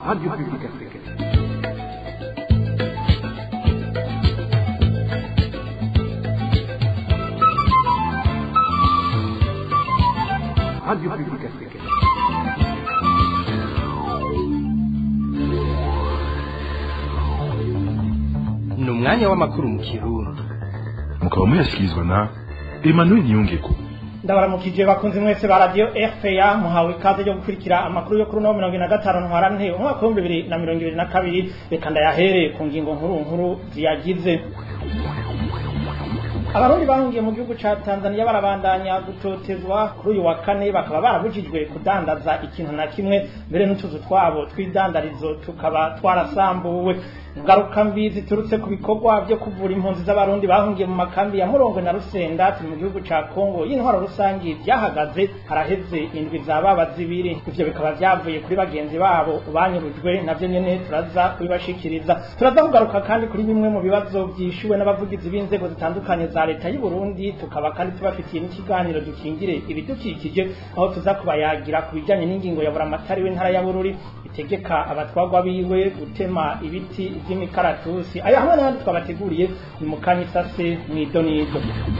Radio Publique Africaine. Radio Publique Africaine. ni umwanya w'amakuru mu kirundi mukaba muyashyikirizwa na emmanuel niyongeko ndabaramukije bakunze mwese ba radio RPA muhawe ikaze yo gukurikira amakuru yo kuri no mirongo ine na gatanu ntwarante umwaka w'ibihumbi bibiri na mirongo ibiri na kabiri reka ndayahere ku ngingo nkuru nkuru ziyagize abarundi bahungiye mu gihugu ca tanzania barabandanya gutotezwa kuri uyu wa kane bakaba barabujijwe kudandaza ikintu na kimwe mbere n'utuzu twabo tw'idandarizo tukaba twarasambuwe ingaruka mbi ziturutse ku bikorwa byo kuvura impunzi z'abarundi bahungiye mu makambi ya murongwe na rusenda turi mu gihugu ca kongo y'intwaro rusangi byahagaze haraheze indwi za baba zibiri ivyo bikaba vyavuye kuri bagenzi babo banyurujwe navyo nyene turaza kubibashikiriza turaza kugaruka kandi kuri bimwe mu bibazo vyishuwe n'abavugizi b'inzego zitandukanye za leta y'u Burundi tukaba kandi tubafitiye n'ikiganiro dukingire ibidukikije aho tuza kubayagira ku bijanye n'ingingo ya buramatari w'intara ya Bururi itegeka abatwagwa biwe gutema ibiti vy'imikaratusi aya hamwe n'abandi twabateguriye ni mu kanya isase mw'idonido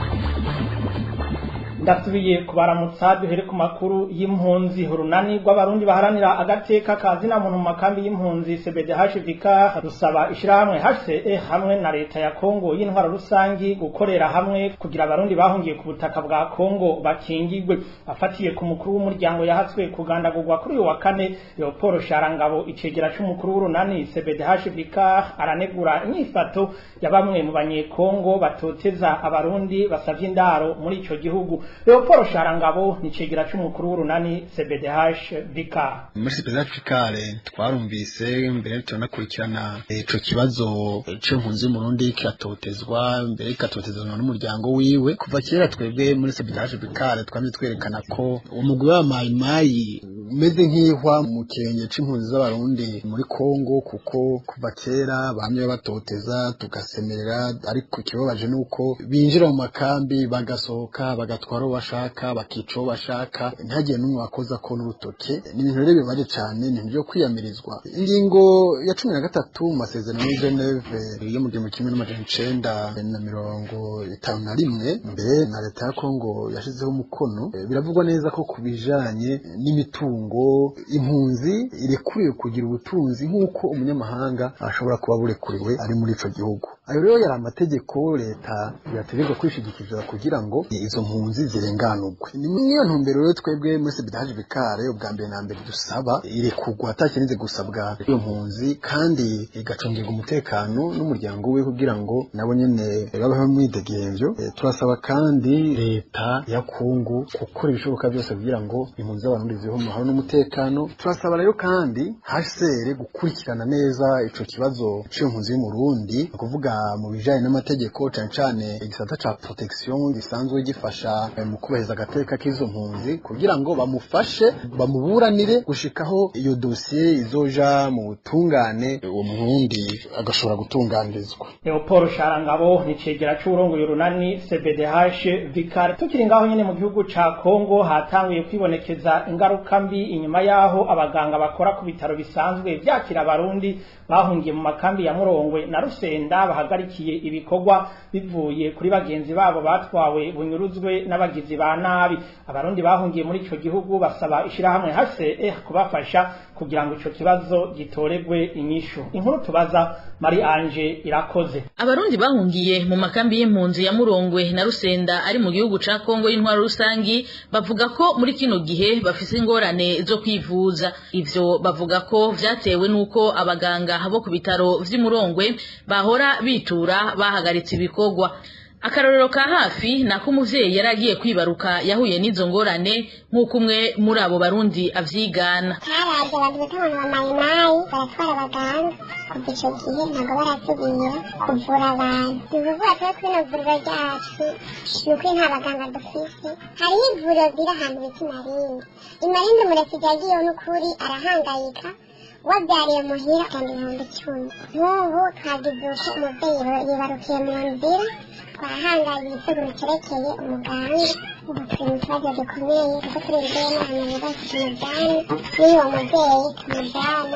ndasubiye kubaramutsa duhere ku makuru y'impunzi urunani rw'abarundi baharanira agateka kazina muntu mu makambi y'impunzi CBDHVK rusaba ishirahamwe HCE hamwe na leta ya Kongo y'intwaro rusangi gukorera hamwe kugira abarundi bahungiye ku butaka bwa Kongo bakingigwe afatiye ku mukuru w'umuryango yahatswe kugandagurwa kuri uyu wa kane Leopold Sharangabo icegera c'umukuru w'urunani CBDHVK aranegura inyifato ya bamwe mu banyekongo batoteza abarundi basavye indaro muri ico gihugu Leopold Sharangabo ni cegera c'umukuru w'urunani CBDH Bika muri CPZ Fikare twarumvise mbere tunakurikirana ico kibazo c'impunzi y'umurundi kiratotezwa mbere kikatotezwa n'umuryango wiwe kuva kera twebwe muri CPZ Fikare twamye twerekana ko umugwi wa mayimayi umeze nk'ihwa mu kirenge c'impunzi z'abarundi muri Kongo kuko kuva kera bamye batoteza tugasemerera ariko ikibabaje nuko binjira mu makambi bagasohoka bagatwara uwo bashaka bakica uwo bashaka ntihagire n'umwe wakoza ko n'urutoke ni ibintu rero bibaje cyane ni ibintu byo kwiyamirizwa ingingo ya cumi na gatatu mu masezerano y'i Geneve yo mu gihumbi kimwe n'amajana icenda na mirongo itanu na rimwe mbere na leta ya Kongo yashizeho umukono Eh, biravugwa neza ko ku bijanye n'imitungo impunzi irekuriwe kugira ubutunzi nk'uko umunyamahanga ashobora kuba burekuriwe ari muri ico gihugu ayo rero yari amategeko leta yategekwa kwishigikiza kugira ngo izo mpunzi zirenganurwe ni muri iyo ntumbero rero twebwe muri sebidaje bikare ubwa mbere na mbere dusaba irekurwa atakirinze gusabwa iyo mpunzi kandi igacungirwa umutekano n'umuryango we kugira ngo nabo nyene babeho mwidegemvyo Eh, turasaba kandi leta ya Kongo gukora ibishoboka byose kugira ngo impunzi z'abarundi zibeho mu mahoro n'umutekano turasaba rero kandi HCR gukurikirana neza ico kibazo c'impunzi y'umurundi ni ukuvuga mu bijanye n'amategeko cane cane igisata ca protection gisanzwe gifasha eh, mu kubahiriza agateka k'izo mpunzi kugira ngo bamufashe bamuburanire gushikaho iyo dosiye izoja mu butungane uwo murundi agashobora gutunganirizwa Leopold Sharangabo ni cegera c'urongoye urunani CBDH Vikar tukiri ngaho nyene mu gihugu ca Kongo hatanguye kwibonekeza ingaruka mbi inyuma yaho abaganga bakora ku bitaro bisanzwe vyakira abarundi bahungiye mu makambi ya Murongwe na Rusenda bahagarikiye ibikorwa bivuye kuri bagenzi babo batwawe bunyuruzwe n'abagizi ba nabi abarundi bahungiye muri ico gihugu basaba ishirahamwe HCR kubafasha kugira ngo ico kibazo gitoregwe inyishu inkuru tubaza Marie Ange irakoze Abarundi bahungiye mu makambi y'impunzi ya Murongwe na Rusenda ari mu gihugu ca Kongo y'intwaro rusangi bavuga ko muri kino gihe bafise ingorane zo kwivuza ivyo bavuga ko vyatewe nuko abaganga bo ku bitaro vy'i Murongwe bahora bitura bahagaritse ibikorwa akarorero ka hafi nako umuvyeyi yari agiye kwibaruka yahuye n'izo ngorane nk'uko umwe muri abo barundi avyigana haraje abantu bita abantu bamayimayi baratwara abaganga kuva ico gihe ntabwo barasubira kuvura abantu ni ukuvuga twe kuri ino vuriro ryacu ni ukuri nta baganga dufise hariho ivuriro ziri ahantu bita imarinde imarinde umurefugee yagiyeho n'ukuri arahangayika wabyariye muhira kandi ibihumbi icumi nk'ubu twagize uko umubyeyi yibarukiye mu nzira twahangayitse bumuterekeye umuganga ubu turi mu kibazo gikomeye kuko turi imbere n'ahantu bibazo tumujyane n'uwo mubyeyi tumujyana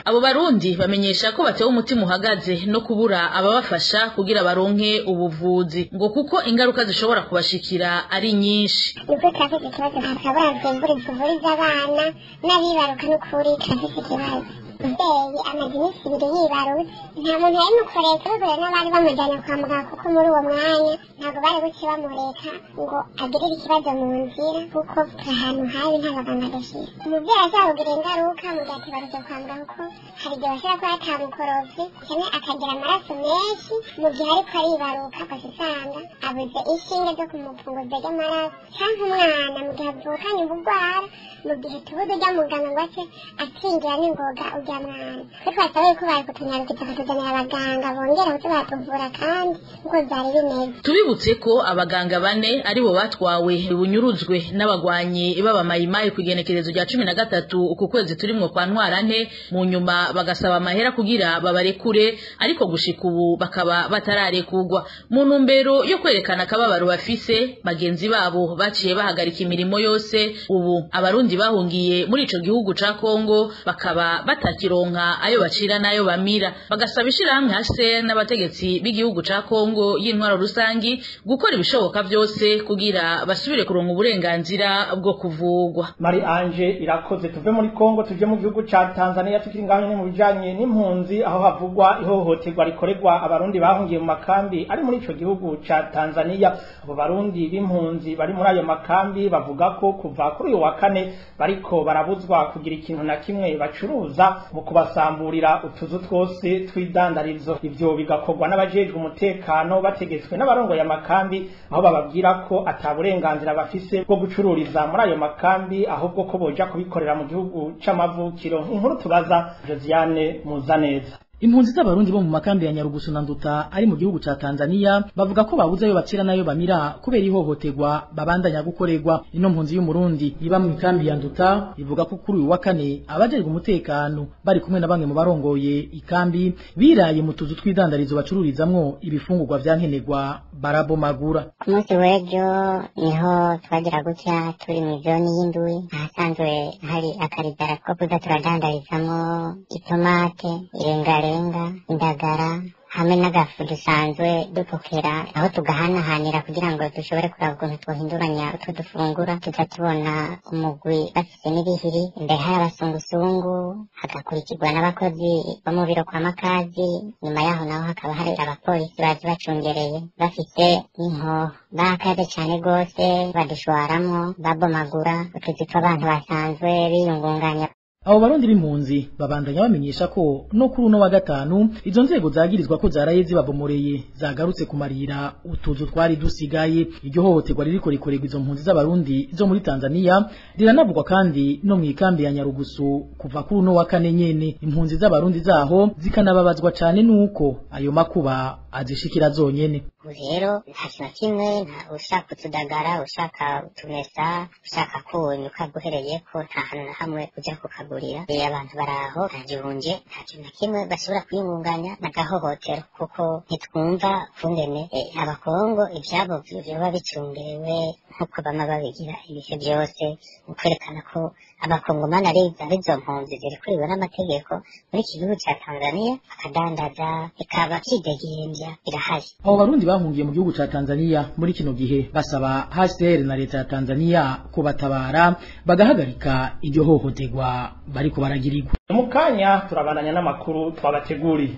abo barundi bamenyesha ko batewe umutima uhagaze no kubura ababafasha kugira baronke ubuvuzi ngo kuko ingaruka zishobora kubashikira ari nyinshi nibwo turafite ikibazo hakabura zembura tuvuriza abana n'abibaruka n'ukuri turafite ikibazo umubyeyi amaze iminsi ibiri yibarutse nta muntu yari mukoreka bigura n'abari bamujyana kwa muganga kuko muri uwo mwanya ntabwo bari buce bamureka ngo agirire ikibazo mu nzira kuko ahantu habi nta baganga adashyira umubyeyi azabugira ingaruka mu gihe atibarutse kwa muganga kuko hari igihe bashobora kuba atamukorovye cyane akagira amaraso menshi mu gihe ariko aribaruka agasa usanga abuze inshinge zo kumupfunguza ry'amaraso cyangwa umwana mu gihe avukanye ubugwara mu gihe tubuze ujya muganga ngo ace akingira n'ingoga ujya mwana twe twasaba yuko bari kutunyarukiza bakatuzanira abaganga bongera kuza baratuvura kandi nk'uko byari bimeze tubibutse ko abaganga bane aribo batwawe bunyuruzwe n'abagwanyi b'abamayimayi ku igenekerezo rya cumi na gatatu uku kwezi turimwo kwa ntwarante mu nyuma bagasaba amahera kugira babarekure ariko gushika ubu bakaba batararekurwa mu ntumbero yo kwerekana akababaro bafise bagenzi babo baciye bahagarika imirimo yose ubu abarundi bahungiye muri ico gihugu ca Kongo bakaba batakironka ayo bacira n'ayo bamira bagasaba ishirahamwe hase n'abategetsi b'igihugu ca Kongo y'intwaro rusangi gukora ibishoboka byose kugira basubire kuronka uburenganzira bwo kuvugwa Mari Ange irakoze tuve muri Kongo tuje mu gihugu ca Tanzania tukiri ngaho nyene mu bijanye n'impunzi aho havugwa ihohoterwa rikorerwa abarundi bahungiye mu makambi ari muri ico gihugu ca Tanzania abo barundi b'impunzi bari muri ayo makambi bavuga ko kuva kuri uyu wa kane bariko barabuzwa kugira ikintu na kimwe bacuruza mu kubasamburira utuzu twose tw'idandarizo ivyo bigakorwa n'abajejwe umutekano bategetswe n'abarongoye amakambi aho bababwira ko ata burenganzira bafise bwo gucururiza muri ayo makambi ahubwo ko boja kubikorera mu gihugu c'amavukiro inkuru tubaza Josiane Muzaneza Impunzi z'abarundi bo mu makambi ya Nyarugusu na Nduta ari mu gihugu ca Tanzania bavuga ko babuze ayo bacira nayo bamira kubera ihohoterwa babandanya gukorerwa ino mpunzi y'umurundi iba mu ikambi ya Nduta ivuga ko kuri uyu wa kane abajejwe umutekano bari kumwe na bamwe mu barongoye ikambi biraye mu tuzu tw'idandarizo bacururizamwo ibifungurwa vyankenerwa barabomagura ku munsi w'ejo niho twagira gutya turi mu zoni y'indwi ahasanzwe hari akaridara ko kuza turadandarizamo itomate irengarenga indagara hamwe n'agafu dusanzwe dupokera aho tugahanahanira kugira ngo dushobore kuraba ukuntu twohinduranya utwo dufungura tuza tubona umugwi bafise n'ibihiri imbere hari abasungusungu hagakurikirwa n'abakozi bo mu biro kwa makazi nyuma yaho naho hakaba hari abapolisi bazi bacungereye bafise n'inkoho bakaze cane rwose badushwaramwo babomagura utuzi tw'abantu basanzwe biyungunganya abo barundi b'impunzi babandanya bamenyesha ko no kuri uno wa gatanu izo nzego zagirizwa ko zaraye zibabomoreye zagarutse kumarira utuzu twari dusigaye iryo hohoterwa ririko rikorerwa izo mpunzi z'abarundi zo muri Tanzania riranavugwa kandi no mu ikambi ya Nyarugusu kuva kuri uno wa kane nyene impunzi z'abarundi zaho zikanababazwa cane nuko ayo makuba azishikira zonyene rero nta kintu na kimwe nta ushaka utudagara ushaka utumesa ushaka kunyu ukaguhereye ko nta hantu na hamwe ujya kukagurira rero abantu baraho nta gihunje nta kintu na kimwe bashobora kwiyungunganya n'agahohotero kuko ntitwumva kungene eh, abakongo ivyabo vyoba bicungerewe nk'uko bama babigira ibihe byose mu kwerekana ko abakongomani ari arizo mpunzi zirikuriwe n'amategeko muri iki gihugu ca tanzania bakadandaza ikaba kidegembya birahari abo barundi bahungiye mu gihugu ca Tanzania muri kino gihe basaba HCR na leta ya Tanzania kubatabara bagahagarika iryo hohoterwa bariko baragirirwa mu kanya turabandanya n'amakuru twabateguriye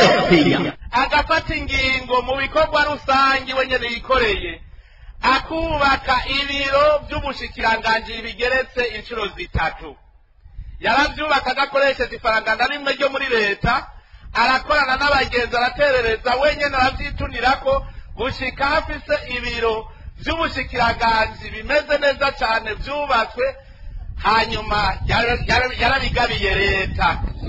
agafata ingingo mu bikorwa rusange we nyene yikoreye akubaka ibiro vy'ubushikiranganji bigeretse inshuro zitatu yaravyubaka agakoresheje ifaranga na rimwe ryo muri leta arakorana n'abagenzi araterereza wenyene aravyitunirako gushika hafise ibiro vy'ubushikiranganji bimeze neza cane vyubatswe hanyuma yara- yara- yarabigabiye leta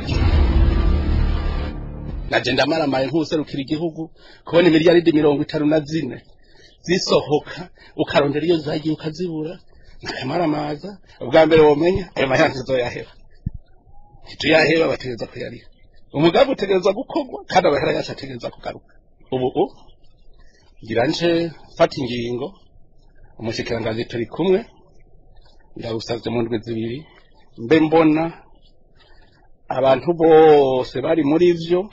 naje ndamaramaye nk'userukira igihugu kubona imiliyaridi mirongo itanu na zine zisohoka ukarondera iyo zagiye ukazibura nakamaramaza ubwa mbere womenya ayo mayanza uzoyaheba ntituyaheba bategereza kuyariha umugambi utegereza gukorwa kandi amahera yacu ategereza kugaruka ubu u ngira nje fata ingingo umushikiranganji turi kumwe ndawusavye mu ndwi zibiri mbe mbona abantu bose bari muri vyo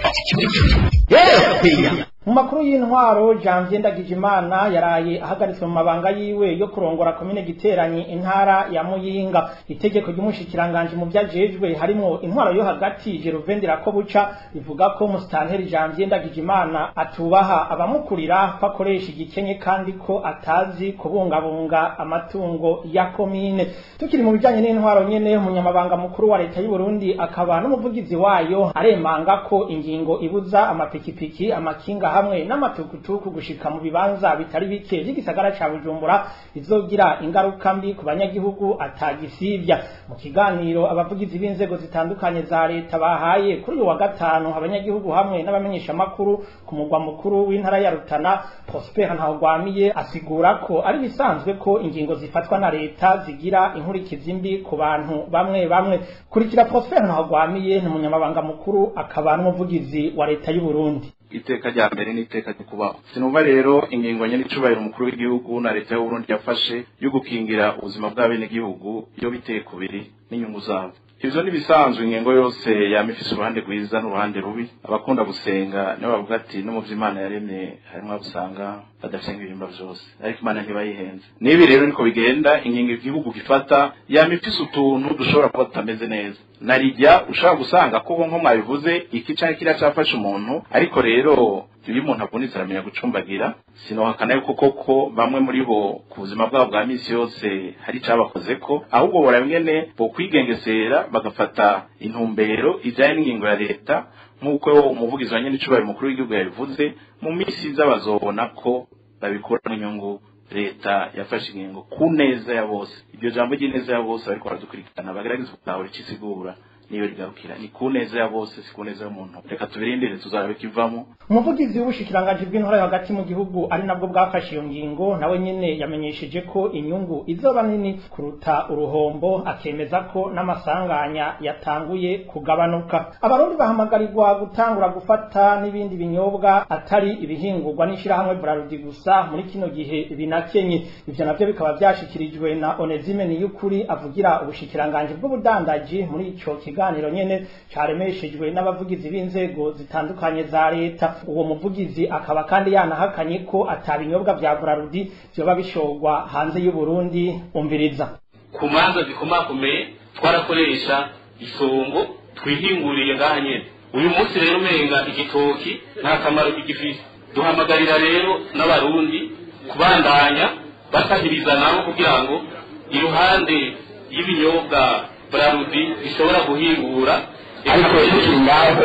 mu makuru y'intwaro janvier ndagijimana yaraye ahagaritswe mu mabanga yiwe yo kurongora komine giteranyi intara ya muyinga itegeko ry'umushikiranganje mu vyajejwe harimo intwaro yo hagati jeruvendi rakobuca rivuga ko musitanteri janvier ndagijimana atubaha abamukurira ko akoresha igikenye kandi ko atazi kubungabunga amatungo ya komine tukiri mu bijanye n'intwaro nyene umunyamabanga mukuru wa leta y'u Burundi akaba n'umuvugizi wayo aremanga ko ingingo ibuza amapikipiki amakinga hamwe n'amatukutuku gushika mu bibanza bitari bike by'igisagara ca Bujumbura izogira ingaruka mbi ku banyagihugu atagisivya mu kiganiro abavugizi b'inzego zitandukanye za leta bahaye kuri uyu wa gatanu abanyagihugu hamwe n'abamenyesha makuru ku mugwa mukuru w'intara ya Rutana Prosper Ntawagwamiye asigura ko ari bisanzwe ko ingingo zifatwa na leta zigira inkurikizi mbi ku bantu bamwe bamwe kurikira Prosper Ntawagwamiye ni umunyamabanga mukuru akaba n'umuvugizi wa leta y'u Burundi iteka rya mbere n'iteka ryo kubaho sinumva rero ingingo nyene icubahiro umukuru w'igihugu na leta y'uburundi yafashe yo gukingira ubuzima bw'abenegihugu iyo biteye kubiri n'inyungu zabo ivyo nibisanzwe ingingo yose yama ifise uruhande rwiza n'uruhande rubi abakunda gusenga nibo bavuga ati no mu vy'imana yaremye harimwo abo usanga badasenga ibihimba vyose ariko imana ntibayihenze nibi rero niko bigenda ingingo igihugu gifata yama ifise utuntu dushobora kuba tutameze neza narijya ushobora gusanga ko nko mwabivuze iki canke kiriya cafashe umuntu ariko rero iyo umuntu avunitse aramenya gucumbagira sinohakana yuko koko bamwe muri bo ku buzima bwabo bwa misi yose hari icabakozeko ahubwo bora bimwene bo kwigengesera bagafata intumbero ijanye n'ingingo ya leta nk'uko umuvugizi wa nyene icubahiro umukuru w'igihugu yabivuze mu misi iza bazobona ko babikuramo inyungu leta yafashe ingingo ku neza ya bose iryo jambo ry'ineza ya bose bariko baradukurikirana bagerageza gutahura ico isigura niyo rigarukira ni ku neza ya bose si ku neza y'umuntu reka tubirindire tuzarabe kivamo umuvugizi w'ubushikiranganji bw'intore hagati mu gihugu ari nabwo bwafashe iyo ngingo nawe nyene yamenyesheje ko inyungu izoba nini kuruta uruhombo akemeza ko n'amasanganya yatanguye kugabanuka abarundi bahamagarirwa gutangura gufata n'ibindi binyobwa atari ibihingurwa n'ishirahamwe Brarudi gusa muri kino gihe binakenye ivyo navyo bikaba vyashikirijwe na Onezime Niyukuri avugira ubushikiranganji bw'ubudandaji muri ico kiganiro nyene caremeshejwe n'abavugizi b'inzego zitandukanye za leta uwo muvugizi akaba kandi yanahakanye ko atabinyobwa vya Brarudi vyoba bishorwa hanze y'u Burundi umviriza ku manza zikomakomeye twarakoresha isongo twihinguriye ngaha nyene uyu munsi rero umenga igitoki nta kamaro kigifise duhamagarira rero n'abarundi kubandanya basahiriza nabo kugira ngo iruhande y'ibinyobwa brarudi bishobora guhingura ariko tukiri ngaho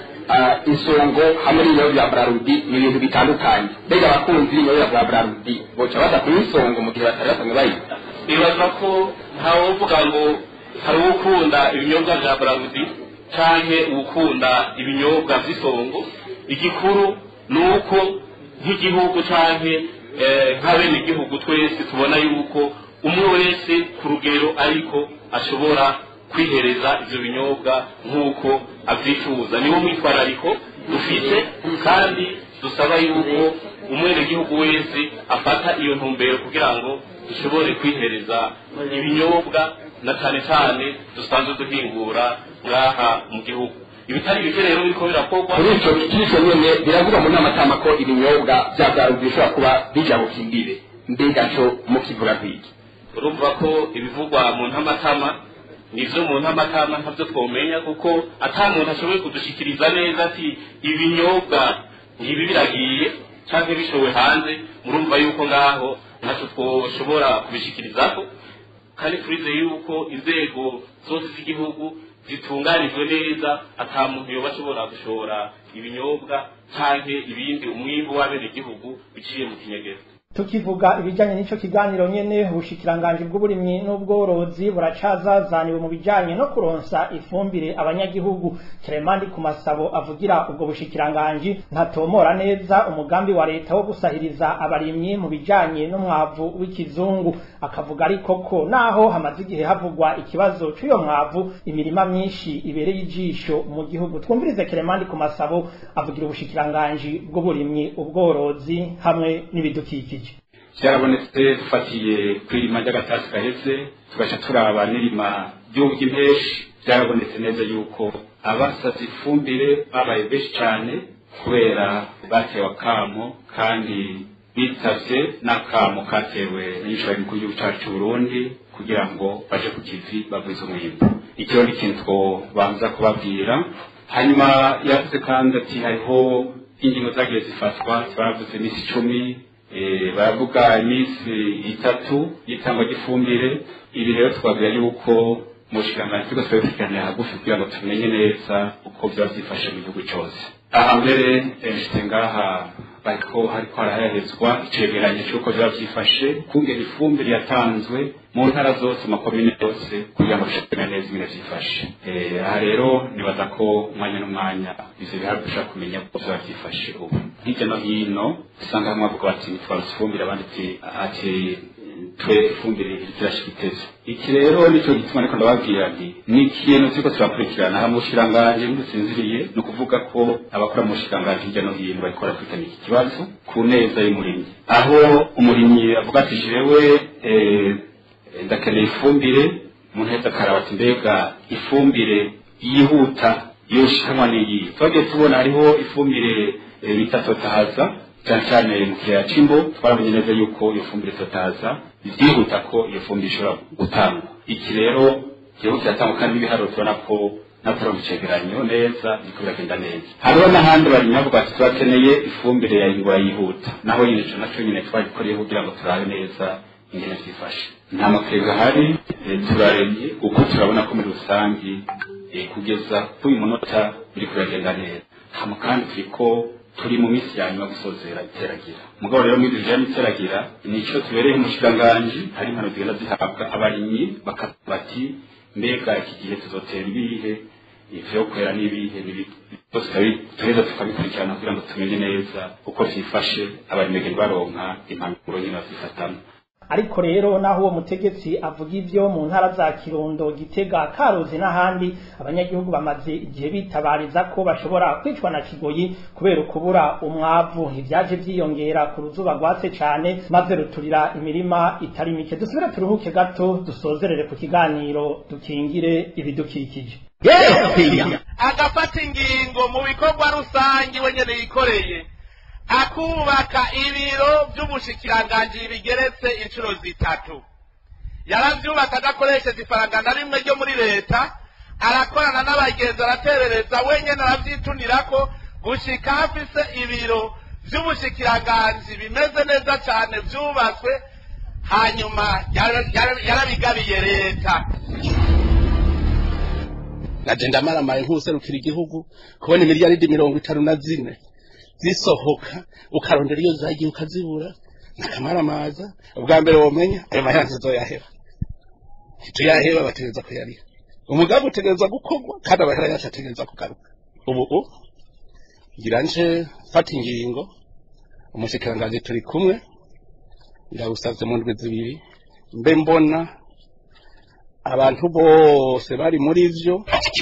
isongo hamwe n'ibinyobwa bya brarudi ni ibintu bitandukanye mbega abakunzi b'ibinyobwa bya brarudi boca baza kunywa isongo mu gihe batari basanzwe bayita nibaza ko ntawovuga ngo hari uwukunda ibinyobwa bya brarudi canke uwukunda ibinyobwa vy'isongo igikuru ni uko nk'igihugu canke nk'abene igihugu twese tubona yuko umwe wese ku rugero ariko ashobora kwihereza ivyo binyobwa nk'uko avyifuza niwo mwitwarariko dufite kandi dusaba yuko umwenegihugu wese afata iyo ntumbero kugira ngo dushobore kwihereza ibinyobwa na cane cane dusanzwe duhingura ngaha mu gihugu ibitari bike rero biriko birakorwa kuri ico kico nyene biravuga mu nama tama ko ibinyobwa vya brarudi bishobora kuba bija bukimbire mbega co mukivuga kwiki urumva ko ibivugwa mu ntamatama nivyo mu ntamatama ntavyo twomenya kuko ata muntu ashoboye kudushikiriza neza ati ibinyobwa ngibi biragiye canke bishowe hanze murumva yuko ngaho ntaco twoshobora kubishikirizako kandi turize yuko inzego zose z'igihugu zitunganijwe neza ata muntu yoba ashobora gushora ibinyobwa canke ibindi umwimbu w'abenegihugu biciye mu kinyegero tukivuga ibijanye n'ico kiganiro nyene ubushikiranganji bw'uburimyi n'ubworozi buracazazaniwe mu bijanye no kuronsa ifumbire abanyagihugu Clemandi ku masabo avugira ubwo bushikiranganji ntatomora neza umugambi wa leta wo gusahiriza abarimyi mu bijanye n'umwavu w'ikizungu akavuga ariko ko naho hamaze igihe havugwa ikibazo c'uyo mwavu imirima myinshi ibereye ijisho mu gihugu twumvirize Clemandi ku masabo avugira ubushikiranganji bw'uburimyi ubworozi hamwe n'ibidukikije byarabonetse dufatiye ku irima ry'agatasi gaheze tugaca turaba n'irima ry'ubw'impeshi byarabonetse neza yuko abasavye ifumbire babaye benshi cyane kubera batewe akamo kandi bitavye n'akamo katewe n'inshuro y'umukuru w'igihugu cacu c'uburundi kugira ngo baje ku kivi bagwize umwimbu ikiro ni ikintu twobanza kubabwira hanyuma yavuze kandi ati hariho ingingo zagiye zifatwa baravuze iminsi icumi baravuga iminsi itatu y'itangwa ry'ifumbire ibi rero twabwira yuko mu bushikiranganji turiko turabipiganira hagufi kugira ngo tumenye neza uko vyaba vyifashe mu gihugu cose aha mbere nshitse ngaha bariko hariko harahehezwa icegeranyo c'uko vyaba vyifashe kungena ifumbire yatanzwe mu ntara zose mu makomine yose kugira ngo dushobore neza ingene vyifashe aha rero nibaza ko umwanya n'umwanya ivyo biharuro dushobora kumenya uko vyaba vyifashe ubu hirya no hino usanga hamwe bavuga bati nitwarusa ifumbire abandi ati twe ifumbire irashika itezo iki rero nico gituma ariko ndababwira nti ni ikintu turiko turakurikirana aha mu bushikiranganji ntidusinziriye ni ukuvuga ko abakora mu bushikiranganji hirya no hino bariko barakurikirana iki kibazo ku neza y'umurimyi aho umurimyi avuga ati jewe ndakeneye ifumbire umuntu wese akaraba ati mbega ifumbire yihuta yoshikanwa n'iyi twagiye tubona hariho ifumbire bita totahaza cyane cyane mu kiyaya c'imbo twaramenye neza yuko iyo fumbire totahaza byihuta ko iyo fumbire ishobora gutangwa iki rero igihugu kiratangwa kandi n'ibiharuro tubona ko natwe mu cegeranyo neza biriko biragenda neza hariho n'ahandi barimyi bavuga ati turakeneye ifumbire ya ingura yihuta naho nyine ico naco nyine twagikoreye kugira ngo turabe neza ingene vyifashe nta makenga ahari turaremye kuko turabona ko muri rusangi kugeza kuri uyu munota biriko biragenda neza hama kandi turiko turi mu minsi ya nyuma gusozera iteragira mugabo rero muri bijanye iteragira nico tubereye mu kiganganji hari impano zigenda zihabwa abarimyi bakavuga bati mbega iki gihe tuzotera ibihe ivyo kwera n'ibihe tuheza tukabikurikirana kugira ngo tumenye neza uko vyifashe abarimyi baronka impanuro nyine bazifatamwo ariko rero naho uwo mutegetsi avuga ivyo mu ntara za Kirundo Gitega Karuzi n'ahandi abanyagihugu bamaze igihe bitabariza ko bashobora kwicwa na kigoyi kubera ukubura umwavu ivyaje vyiyongera ku ruzuba rwatse cane maze ruturira imirima itari mike dusubire turuhuke gato dusozerere ku kiganiro dukingire ibidukikije agafata ingingo mu bikorwa rusange we nyene yikoreye akubaka ibiro by'ubushikiranganji bigeretse inshuro zitatu yaravyubaka adakoresheje ifaranga na rimwe ryo muri leta arakorana n'abagenzi araterereza wenyene aravyitunirako gushika hafise ibiro vy'ubushikiranganji bimeze neza cane vyubatswe hanyuma yarabigabiye leta naje ndamaramaye nk'userukira igihugu kubona imiliyaridi mirongo itanu na zine zisohoka ukarondera iyo zagiye ukazibura nakamaramaza ubwa mbere womenya ayo mayanza uzoyaheba tuyaheba bategereza kuyariha umugambi utegereza gukorwa kandi amahera yacu ategereza kugaruka ubu u ngira nje fata ingingo umushikiranganji turi kumwe ndawusavye mu ndwi zibiri mbe mbona abantu bose bari muri vyo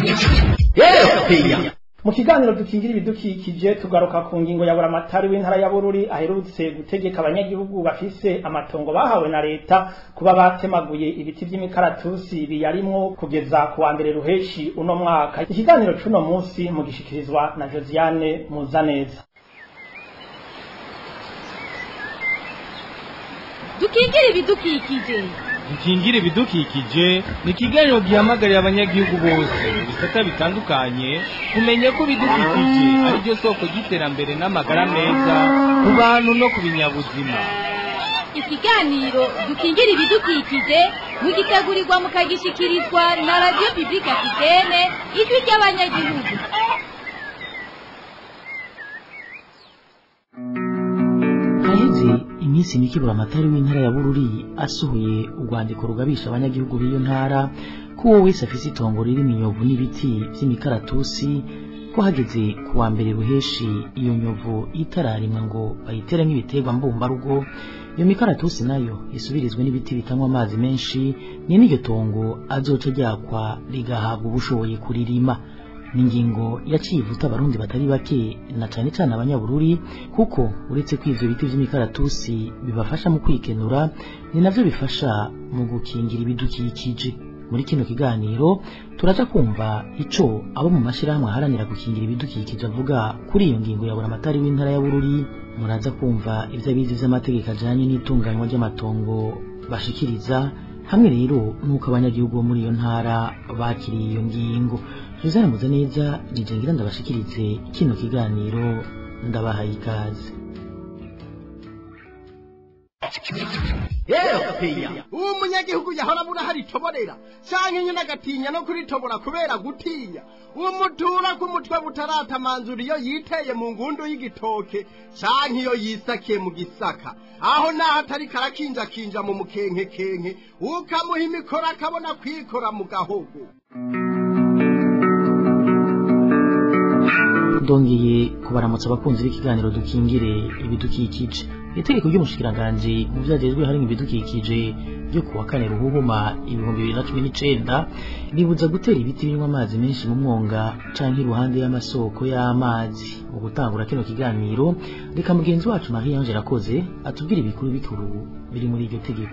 mu kiganiro dukingira ibidukikije tugaruka ku ngingo ya buramatari w'intara ya bururi aherutse gutegeka abanyagihugu bafise amatongo bahawe na leta kuba batemaguye ibiti vy'imikaratusi biyarimwo kugeza ku wa mbere ruheshi uno mwaka ikiganiro c'uno munsi mugishikirizwa na josiane muzaneza dukingire ibidukikije dukingire ibidukikije ni ikiganiro gihamagarira abanyagihugu bose mu bisata bitandukanye kumenya ko ibidukikije ari byo soko ry'iterambere n'amagara meza ku bantu no ku binyabuzima ikiganiro dukingire ibidukikije mugitegurirwa mukagishikirizwa na radiyo pibulike afitene ijwi ry'abanyagihugu haheze iminsi mike buramatari w'intara ya bururi asohoye urwandiko rugabisha abanyagihugu b'iyo ntara ko uwo wese afise itongo ririmo inyovu n'ibiti vy'imikaratusi ko hageze ku wa mbere ruheshi iyo nyovu itararimwa ngo bayiteremo ibiterwa mbumbarugo iyo mikaratusi nayo isubirizwe n'ibiti bitanywa amazi menshi ni n'iryo tongo azoca ryakwa rigahabwa ubushoboye kuririma ni ingingo yaciye ivuta abarundi batari bake na cane cane abanyabururi kuko uretse ko ivyo biti vy'imikaratusi bibafasha mu kwikenura ni navyo bifasha mu gukingira ibidukikije muri kino kiganiro turaja kumva ico abo mu mashirahamwe aharanira gukingira ibidukikije avuga kuri iyo ngingo ya buramatari w'intara ya bururi muraza kumva ivyo abizi vy'amategeko ajanye n'itunganywa ry'amatongo bashikiriza hamwe rero nuko abanyagihugu bo muri iyo ntara bakiriye iyo ngingo Joseph Muzaneza nije ngira ndabashikirize kino kiganiro ndabahaye ikaze uwo munyagihugu yahora abura hari itoborera canke nyine agatinya no kuritobora kubera gutinya uwo mutura k'umutwe butaratamanzura iyo yiteye mu ngundu y'igitoke canke iyo yisakiye mu gisaka aho naho atari karakinjakinja mu mukenkekenke ukamuha imikoro akabona kwikora mu gahogo ndongeye kubaramutsa abakunzi b'ikiganiro dukingire ibidukikije itegeko ry'umushikiranganji mu vyagezwe harimo ibidukikije ryo kuwa kane ruhuhuma ibihumbi bibiri na cumi n'icenda ribuza gutera ibiti binywa amazi menshi mu mwonga canke iruhande y'amasoko y'amazi mu gutangura kino kiganiro reka mugenzi wacu marie ange rakoze atubwire ibikuru bikuru biri muri iryo tegeko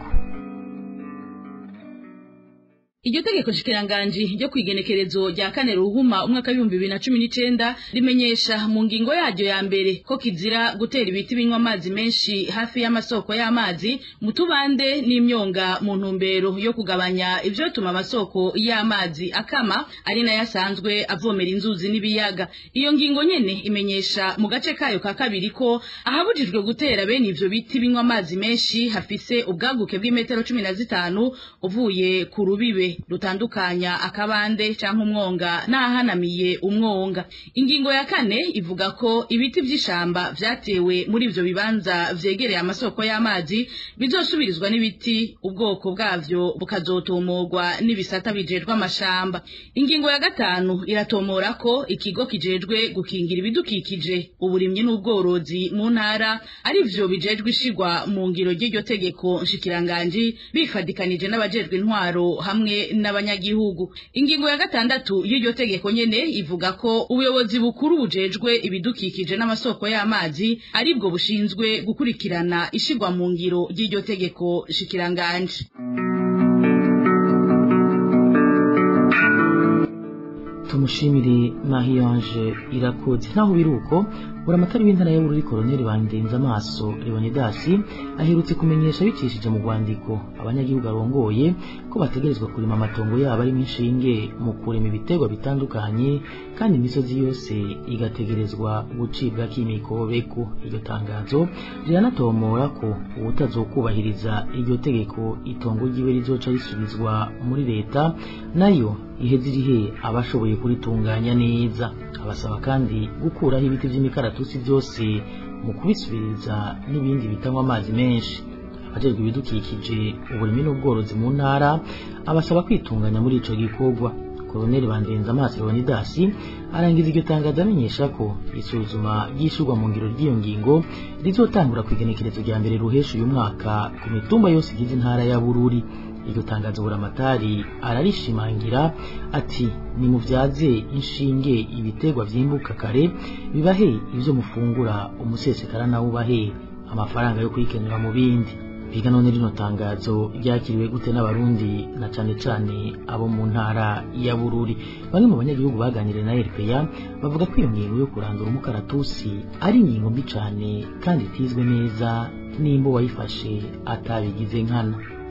iryo tegeko shikiranganji ryo kwigenekerezo rya kane ruhuma umwaka w'ibihumbi bibiri na cumi n'icenda rimenyesha mu ngingo yaryo ya mbere ko kizira gutera ibiti binywa amazi menshi hafi y'amasoko y'amazi mu tubande n'imyonga mu ntumbero yo kugabanya ivyotuma amasoko y'amazi akama ari nayo asanzwe avomera inzuzi n'ibiyaga iyo ngingo nyene imenyesha mu gace kayo ka kabiri ko ahabujijwe gutera bene ivyo biti binywa amazi menshi hafise ubwaguke bw'imetero cumi na zitanu uvuye ku rubibe rutandukanya akabande canke umwonga n'ahanamiye umwonga ingingo ya kane ivuga ko ibiti vy'ishamba vyatewe muri ivyo bibanza vyegereye amasoko y'amazi bizosubirizwa n'ibiti ubwoko bwavyo bukazotomorwa n'ibisata bijejwe amashamba ingingo ya gatanu iratomora ko ikigo kijejwe gukingira ibidukikije uburimyi n'ubworozi mu ntara ari vyo bijejwe ishigwa mu ngiro ry'iryo tegeko nshikiranganji bifadikanije n'abajejwe intwaro hamwe n'abanyagihugu ingingo ya gatandatu y'iryo tegeko nyene ivuga ko ubuyobozi bukuru bujejwe ibidukikije n'amasoko y'amazi aribwo bushinzwe gukurikirana ishigwa mu ngiro ry'iryo tegeko shikiranganje tumushimire marie ange irakoze naho biri uko buramatari w'intara ya bururi koroneli bandenze amaso leonidasi aherutse kumenyesha bicishije mu rwandiko abanyagihugu arongoye ko bategerezwa kurima amatongo yabo arimo inshinge mu kurema ibiterwa bitandukanye kandi imisozi yose igategerezwa gucibwa k'imikobeko iryo tangazo riranatomora ko uwutazokubahiriza iryo tegeko itongo ryiwe rizoca risubizwa muri leta nayo iheze irihe abashoboye kuritunganya neza abasaba kandi gukuraho ibiti by'imikaratusi byose mu kubisubiriza n'ibindi bitanywa amazi menshi abajejwe ibidukikije uburimi n'ubworozi mu ntara abasaba kwitunganya muri ico gikorwa koloneli bandenza amaso leonidasi arangiza iryo tangazo amenyesha ko isuzuma ry'ishurwa mu ngiro ry'iyo ngingo rizotangura ku igenekerezo rya mbere ruhesha uyu mwaka ku mitumba yose igize intara ya bururi iryo tangazo buramatari ararishimangira ati nimuvyaze inshinge ibiterwa vyimbuka kare bibahe ivyo mufungura umusesekara nawe ubahe amafaranga yo kwikenura mu bindi biga none rino tangazo ryakiriwe gute n'abarundi na cane cane abo mu ntara ya bururi bamwe mu banyagihugu baganiriye na rpa bavuga ko iyo ngingo yo kurandura umukaratusi ari ingingo mbi cane kandi itizwe neza nimba uwayifashe atabigize nkana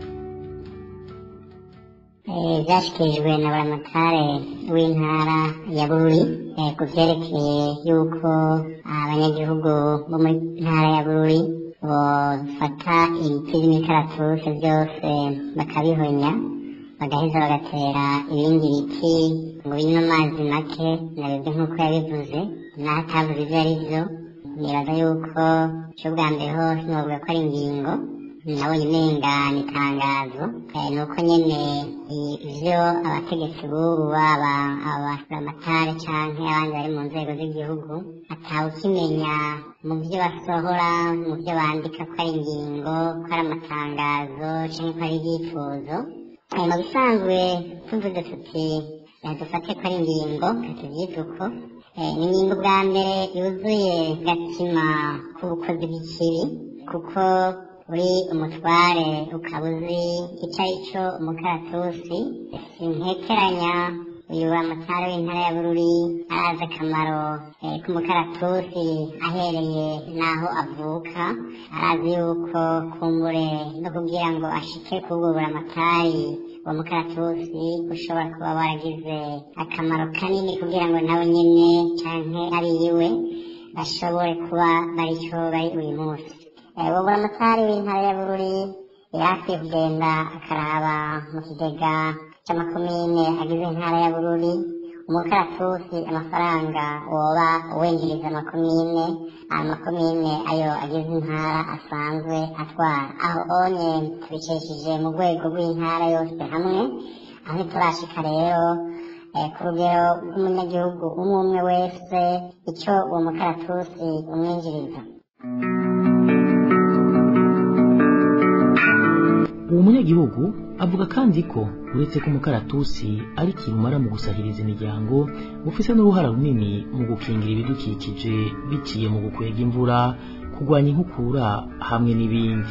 byashyikirijwe na buramatare w'intara ya bururi ku byerekeye yuko abanyagihugu bo muri ntara ya bururi bafata ibiti by'imikaratusi byose bakabihonya bagaheza bagatera ibindi biti ngo binywe amazi make nabibwe nk'uko yabivuze naho atavuze ibyo ari byo nibaza yuko cyo bwa mbere ho sinovuga ko ari ingingo nabonye umenga ni itangazo ni uko nyine ivyo abategetsi b'ubu baba abasuramatari canke abandi bari mu nzego z'igihugu atawukimenya mu vyo basohora mu vyo bandika ko ari ingingo ko ari amatangazo canke ko ari ibyifuzo mu bisanzwe tuvuze tuti dufate ko ari ingingo tuvyita uko ni ingingo bwa mbere yuzuye gatima k'ubukozi bw'ikibi kuko uri umutware ukaba uzi icyo ari cyo umukaratusi sintekeranya uyu mutware w'intara ya bururi arazi akamaro eh, k'umukaratusi ahereye n'aho avuka arazi yuko kumbure no kugira ngo ashike kubura amatari uwo mukaratusi ushobora kuba waragize akamaro kanini kugira ngo nawe nyine canke abiyiwe bashobore kuba baricyo bari uyu munsi Eh, uwo buramatari w'intara ya bururi yakwiye kugenda akaraba mu kigega c'amakomine agize intara ya bururi umukaratusi amafaranga woba uwengereza amakomine amakomine ayo agize intara asanzwe atwara aho onye tubicishije mu rwego rw'intara yose hamwe aho ntiturashika rero eh, ku rugero rw'umunyagihugu umwe umwe wese icyo uwo mukaratusi umwinjiriza uwo munyagihugu avuga kandi ko uretse ko umukaratusi ari kirumara mu gusahiriza imiryango ufise n'uruhara runini mu gukingira ibidukikije biciye mu gukwega imvura kurwanya inkukura hamwe n'ibindi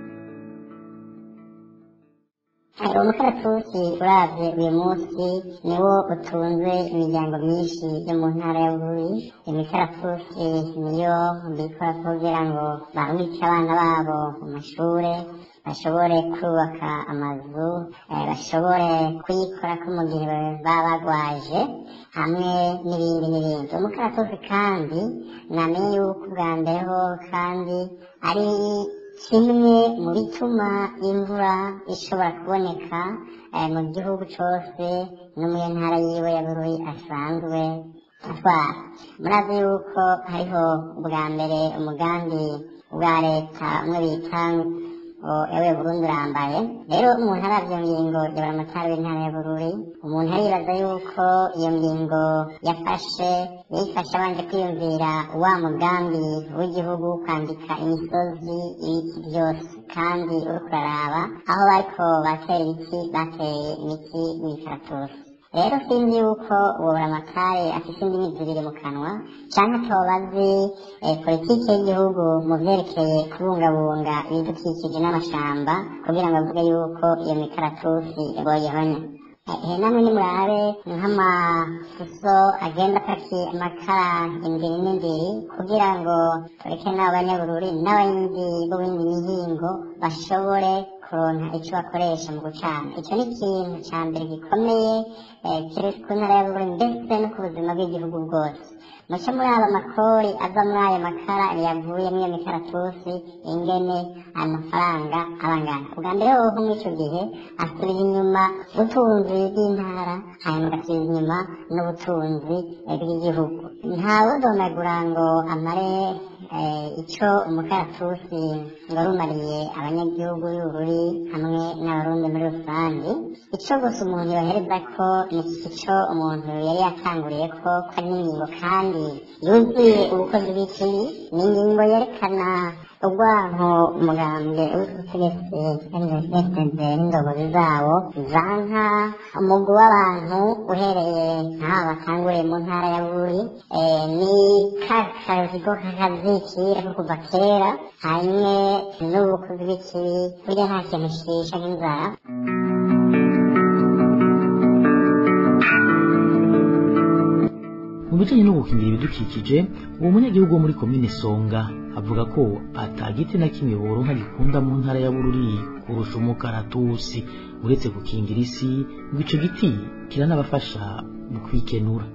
uwo mukaratusi uravye uyu munsi niwo utunze imiryango myinshi yo mu ntara ya bururi imikaratusi niyo bikora kugira ngo barungike abana babo mu mashure bashobore kubaka amazu eh, bashobore kuyikorako mu gihe baba bagwaje hamwe n'ibindi n'ibindi umukaratusi kandi namenye yuko ubwa mbere ho kandi ari kimwe mu bituma imvura ishobora kuboneka eh, mu gihugu cose no mu ntara yiwe ya bururi asanzwe atwara murazi yuko hariho ubwa mbere umugambi bwa leta umwe bita ewe burundi urambaye rero umuntu aravye ngingo yabara amatara w'intara ya bururi umuntu aribaza yuko iyo ngingo yafashe yayifashe abanje kwiyumvira wa mugambi w'igihugu kwandika imisozi ibiti byose kandi uriko uraraba aho bariko batera ibiti bateye imiti w'ikaratusi rero sinzi yuko uwo buramatari afise indimi zibiri mu kanwa canke atoba azi eh, politiki y'igihugu mu vyerekeye kubungabunga ibidukikije n'amashamba kugira ngo avuge yuko iyo mikaratusi boyihonya ehe namwe nimurabe nk'amafuso agenda apakiye amakara indiri n'indiri kugira ngo tureke n'abo banyabururi n'abandi b'ibindi mihingo bashobore kuronka ico bakoresha mu gucana ico ni ikintu ca mbere gikomeye eh, kiri ku ntara ya bururi ndetse no ku buzima bw'igihugu bwose muce muri aba makori ava muri ayo makara yavuye muri iyo mikaratusi ingene ayo mafaranga abangana ubwa mbere hoho muri ico gihe asubiza inyuma ubutunzi bw'intara hanyuma agasubiza inyuma n'ubutunzi eh, bw'igihugu ntawudonagura ngo amare eh, ico umukaratusi warumariye abanyagihugu y'ubururi hamwe n'abarundi muri rusange ico gusa umuntu yohereza ko ni ico umuntu yari yatanguriye ko ko ari n'ingingo kandi yuzuye ubukozi bw'ikibi ni ingingo yerekana urwanko umugambwe w'ubutegetsi ndetse n'indobozi zawo zanka umugwi w'abantu uhereye nk'aho batanguriye mu ntara ya buri eh, ni ka kazigo kakazikira ko kuva kera hanyuma n'ubukozi bw'ikibi burya nta kintu shisha nk'inzara mu bijanye no gukingira ibidukikije uwo munyagihugu wo muri komine songa avuga ko atagiti na kimwe boronka gikunda mu ntara ya bururi kurusha umukaratusi uretse gukingira isi ngo ico giti kiranabafasha mu kwikenura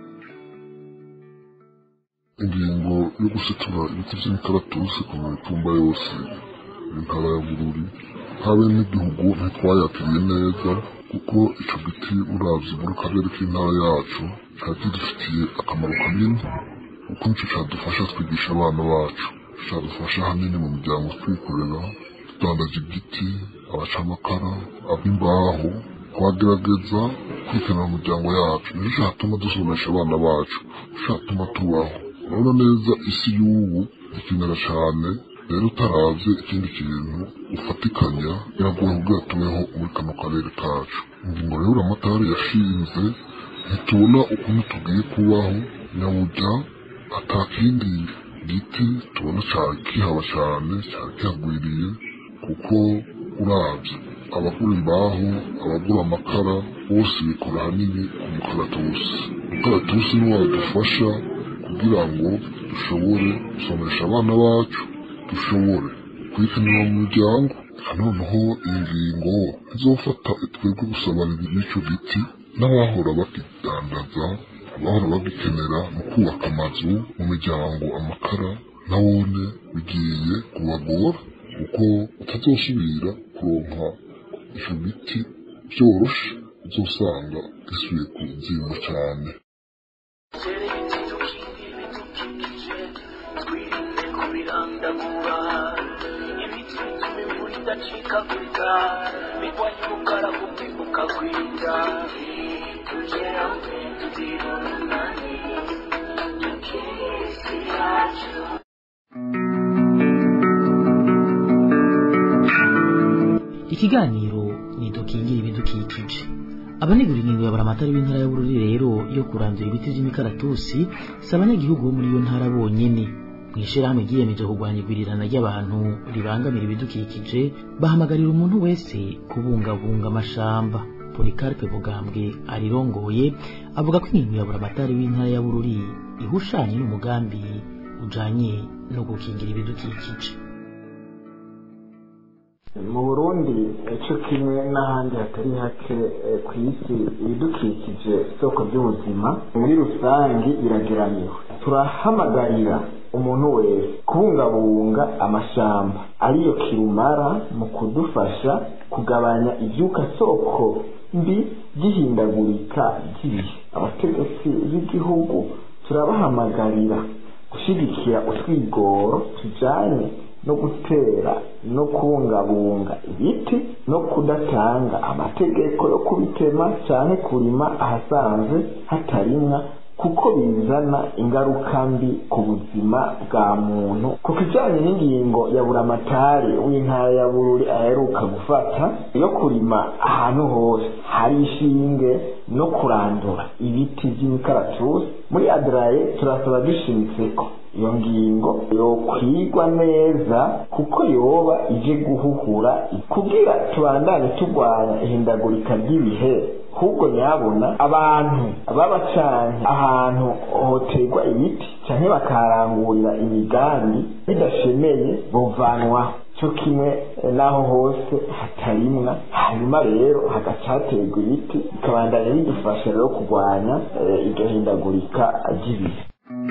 ingingo yo gusitura ibiti vy'imikaratusi ku mitumba yose y'intara ya bururi habe n'igihugu ntitwayakiriye neza kuko ico giti uravye muri karere k'intara yacu cari kidufitiye akamaro kanini kuko nico cadufasha twigisha abana bacu cadufasha hanini mu miryango twikorera tudandaza igiti abaca amakara ab'imbaho twagerageza kwikenera mu miryango yacu nico catuma dusomesha abana bacu nico catuma tubaho urabona neza isi y'ubu ikenera cane rero utaravye ikindi kintu ufatikanya biragoye kugira tubeho muri kano karere kacu ingingo rero amatari yashinze ntitubona ukuntu tugiye kubaho nyaburya ata kindi giti tubona cari kihaba cane cari kihagwiriye kuko urabye abagura imbaho abagura amakara bose bikora ahanini ku mukaratusi umukaratusi niwo wadufasha kugira ngo dushobore gusomesha abana bacu dushobore kwikenera mu miryango noneho iyi ngingo izofata twebwe gusabana n'icyo giti n'abahora bakidandaza abahora bagikenera mu kubaka amazu mu miryango amakara nawone bigiye kubagora kuko utazosubira kuronka icyo giti byoroshe uzosanga gisubiye ku ngingo cyane idacikagurika bigwanya umukara kumibuka kwira tugera tuzira umunani tukisi yacu ikiganiro ni dukingira ibidukikije abanegura ingingo ya buramatari w'intara ya bururi rero yo kurandura ibiti by'imikaratusi si abanyagihugu bo muri iyo ntara bonyene mu ishyirahamwe ryiyemeje kurwanya igwirirana ry'abantu ribangamira ibidukikije bahamagarira umuntu wese kubungabunga amashamba polikarpe bugambwe arirongoye avuga ko ingingo ya buramatari w'intara ya bururi ihushanye n'umugambi ujanye no gukingira ibidukikije mu burundi cyo kimwe n'ahandi hatari hake ku isi ibidukikije isoko ry'ubuzima muri rusange irageramiwe turahamagarira umuntu wese kubungabunga amashamba ariyo kirumara mu kudufasha kugabanya ibyuka soko mbi by'ihindagurika ry'ibihe abategetsi b'igihugu turabahamagarira gushyigikira utwigoro tujyanye no gutera no kubungabunga ibiti no kudatanga amategeko yo kubitema cyane kurima ahasanzwe hatarimwa kuko bizana ingaruka mbi ku buzima bwa muntu ku kijyanye n'ingingo ya buramatari w'intara ya bururi aheruka gufata yo kurima ahantu hose hari ishinge no kurandura ibiti by'imikaratusi muri adaraye turasaba dushimitse ko iyo ngingo yokwigwa neza kuko yoba ije guhuhura kugira tubandanye turwanya ihindagurika ry'ibihe ahubwo nyabona abantu baba canke ahantu hoterwa ibiti canke bakarangurira imigambi bidashemeye bovanwaho cyo kimwe n'aho hose hatarimwa hanyuma rero hagacaterwa ibiti bikabandanya bidufasha rero kurwanya iryo hindagurika ry'ibihe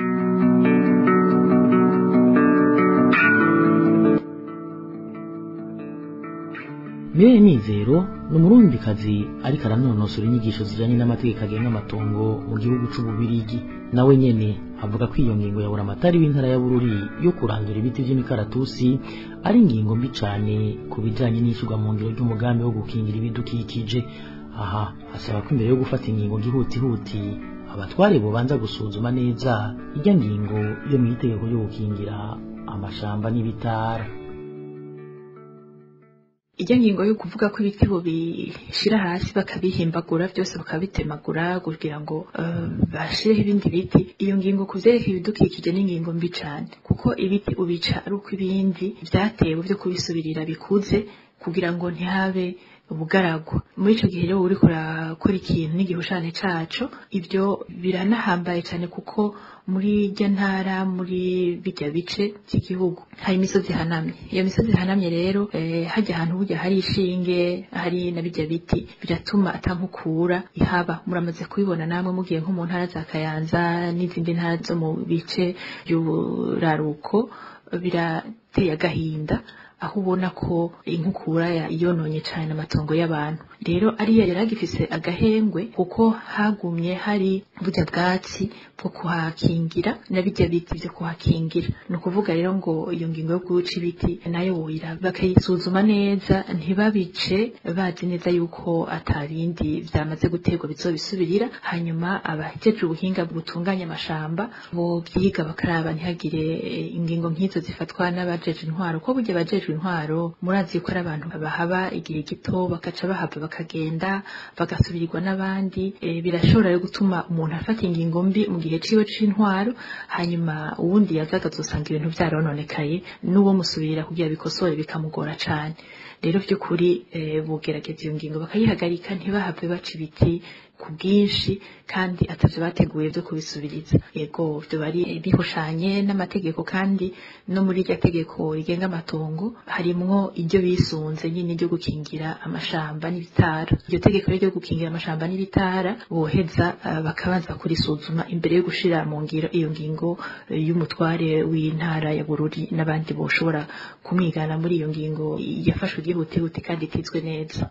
Mireye Mizero ni umurundikazi ariko aranonosora inyigisho zijanye n'amategeko agenga amatongo mu gihugu c'ububirigi nawe nyene avuga ko iyo ngingo ya buramatari w'intara ya bururi yo kurandura ibiti vy'imikaratusi ari ingingo mbi cane ku bijanye n'ishyirwa mu ngiro ry'umugambi wo gukingira ibidukikije aha asaba ko imbere yo gufata ingingo gihutihuti abatware bobanza gusuzuma neza irya ngingo yo mw'itegeko ryo gukingira amashamba n'ibitara ijya ngingo yo kuvuga ko ibiti bishira hasi bakabihimbagura byose bakabitemagura kugira ngo uh, bashireho ibindi biti iyo ngingo kuvyerekeye ibidukikije ni ingingo mbi cane kuko ibiti ubica ari uko ibindi vyatewe vyo kubisubirira bikuze kugira ngo ntihabe ubugaragwa muri ico gihe rero uriko urakora ikintu n'igihushane caco ibyo biranahambaye cane kuko muri irya ntara muri bijya bice by'igihugu hari imisozi ihanamye iyo misozi ihanamye rero eh, hajya ahantu burya hari ishinge hari na bijya biti biratuma atankukura ihaba muramaze kubibona namwe mugiye nko mu ntara za kayanza n'izindi ntara zo mu bice by'uburaruko birateye agahinda aho ubona ko inkukura yononye cyane amatongo y'abantu rero ariya yari agifise agahengwe kuko hagumye hari burya bwatsi bwo kuhakingira na bijya biti byo kuhakingira ni ukuvuga rero ngo iyo ngingo yo guca ibiti nayo woyira bakayisuzuma neza ntibabice bazi neza yuko atabindi byamaze guterwa bizobisubirira hanyuma abahejeje ubuhinga butunganya amashamba bo byiga bakaraba ntihagire ingingo nk'izo zifatwa n'abajeje intwaro ko burya abajeje abajejwe intwaro murazi yuko ari abantu bahaba igihe gito bakaca bahava bakagenda bagasubirirwa n'abandi e, birashobora rero gutuma umuntu afata ingingo mbi mu gihe ciwe c'intwaro hanyuma uwundi yaza akazosanga ibintu vyarononekaye n'uwo musubirira kugira bikosore bikamugora cane rero vy'ukuri e, bogerageza iyo ngingo bakayihagarika ntibahave baca ibiti ku bwinshi kandi atavyo bateguye vyo kubisubiriza yego vyo bari bihushanye n'amategeko kandi no muri iryo tegeko rigenga amatongo harimwo iryo bisunze nyine ryo gukingira amashamba n'ibitara iryo tegeko ryo gukingira amashamba n'ibitara boheza uh, bakabanza kurisuzuma imbere yo gushira mu ngiro iyo ngingo uh, y'umutware w'intara ya Bururi n'abandi boshobora kumwigana muri iyo ngingo yafashwe igihutihuti kandi itizwe neza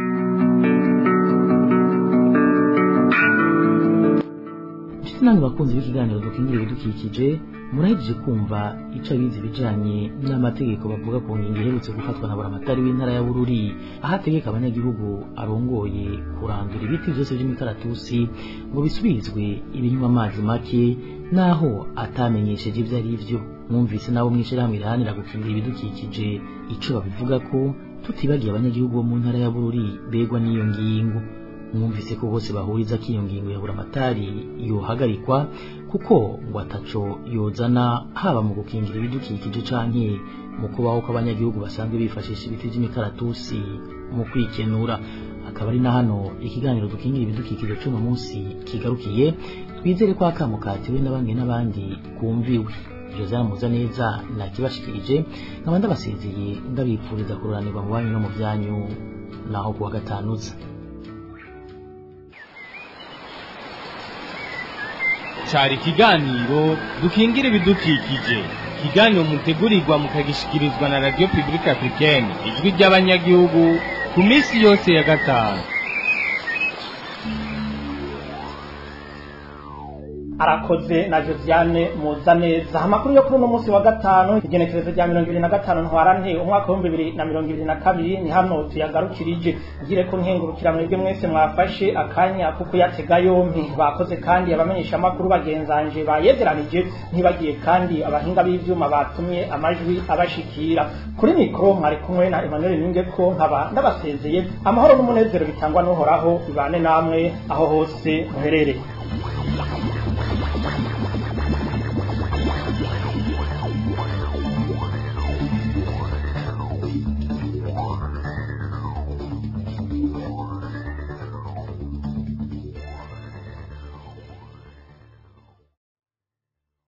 namwe bakunzi b'ikiganiro dukingira ibidukikije murahejeje kumva ico abizi bijanye n'amategeko bavuga ku ngingo iherutse gufatwa na buramatari w'intara ya bururi aho ategeka abanyagihugu arongoye kurandura ibiti vyose vy'imikaratusi ngo bisubirizwe ibinywa amazi make naho atamenyesheje ivyo ari vyo mwumvise nabo mw'ishirahamwe riharanira gukingira ibidukikije ico babivuga ko tutibagiye abanyagihugu bo mu ntara ya bururi begwa n'iyo ngingo mwumvise ko bose bahuriza ko iyo ngingo ya buramatari yohagarikwa kuko ngo ataco yozana haba mu gukingira ibidukikije canke mu kubaho kw'abanyagihugu basanzwe bifashisha ibiti vy'imikaratusi mu kwikenura akaba ari na hano ikiganiro dukingira ibidukikije c'uno munsi kigarukiye twizere ko akamo katiwe na bamwe n'abandi kumviwe Josiane Muzaneza nakibashikirije nkaba ndabasezeye ndabipfuriza kururanirwa mu banyu no mu vyanyu naho kuwa gatanuza cari ikiganiro dukingira ibidukikije ikiganiro mutegurirwa mukagishikirizwa na radio publique africaine ijwi ry'abanyagihugu ku minsi yose ya gatanu arakoze na Josiane muza neza amakuru yo kuri uno munsi wa gatanu igenekerezo rya mirongo ibiri na gatanu ntwarante umwaka w'ibihumbi bibiri na mirongo ibiri na kabiri ni hano tuyagarukirije ngire ko nkengurukira mwebwe mwese mwafashe akanya ko kuyatega yompi bakoze kandi abamenyesha amakuru bagenzanje bayegeranije ntibagiye kandi abahinga b'ivyuma batumye amajwi abashikira kuri mikro mwari kumwe na Emmanuel Ningeko nkaba ndabasezeye amahoro n'umunezero bitangwa n'uhoraho bibane namwe aho hose muherereye